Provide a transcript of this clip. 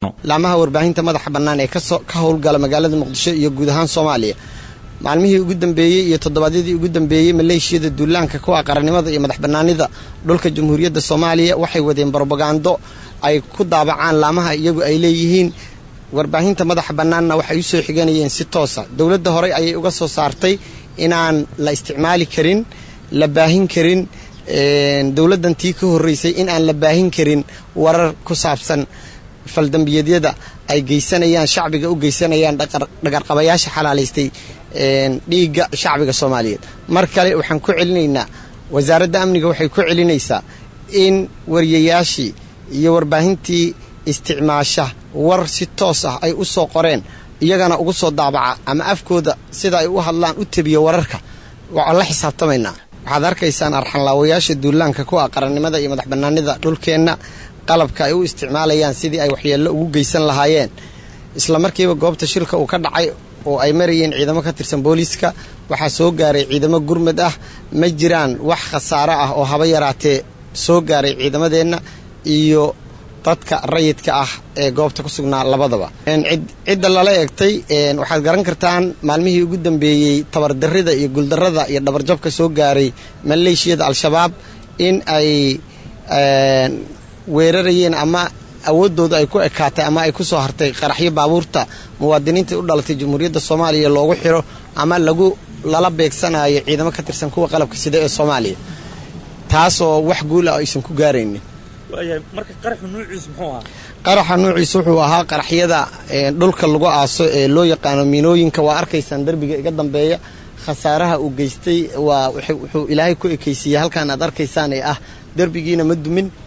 laamaha warbaahinta madaxa bannaan ee ka howlgala magaalada muqdisho iyo guud ahaan soomaaliya maalmihii ugu dambeeyey iyo toddobaadyadii ugu dambeeyey maleeshiyada duulaanka kuwa qarannimada iyo madax bannaanida dhulka jamhuuriyadda soomaaliya waxay wadeen brobagando ay ku daabacaan laamaha iyagu ay leeyihiin warbaahinta madaxa bannaanna waxay u soo xiganayeen si toosa dowladda horey ayay uga soo saartay inaan la isticmaali karin la baahin karin dowladdan tii ka horreysay in aan la baahin karin warar ku saabsan faldambiyeedyada ay geysanayaan shacbiga u geysanayaan dhagarqabayaasha xalaalaystay dhiigga shacbiga soomaaliyeed mar kale waxaan ku celinaynaa wasaaradda amniga waxay ku celinaysaa in wariyayaashii iyo warbaahintii isticmaasha war si toos ah ay u soo qoreen iyagana ugu soo daabaca ama afkooda sida ay u hadlaan u tebiya wararka waan la xisaabtamaynaa waxaad arkaysaan arxanlaawayaasha duulaanka kuwa qarannimada iyo madax bannaanida dhulkeenna qalabka ay u isticmaalayaan sidii ay waxyeello ugu geysan lahaayeen isla markiiba goobta shilka uu ka dhacay oo ay marayeen ciidamo ka tirsan booliiska waxaa soo gaaray ciidamo gurmad ah ma jiraan wax khasaaro ah oo haba yaraatee soo gaaray ciidamadeenna iyo dadka rayidka ah ee goobta ku sugnaa labadaba cidda lala eegtay waxaad garan kartaan maalmihii ugu dambeeyey tabardarrida iyo guuldarrada iyo dhabarjabka soo gaaray maleeshiyada al-shabaab in ay weerarayeen ama awooddooda ay ku ekaatay ama ay ku soo hartay qaraxyo baabuurta muwaadiniinta u dhalatay jamhuuriyadda soomaaliya loogu xiro ama lagu lala beegsanayo ciidamo ka tirsan kuwa qalabka sida ee soomaaliya taasoo wax guul ah aysan ku gaaraynin qaraxa nuuciisa wuxuu ahaa qaraxyada dhulka lagu aaso ee loo yaqaano miinooyinka waa arkaysaan derbiga iga dambeeya khasaaraha uu geystay waa wuxuu ilaahay ku ekaysiiyey halkaan aad arkaysaan ee ah derbigiina ma dumin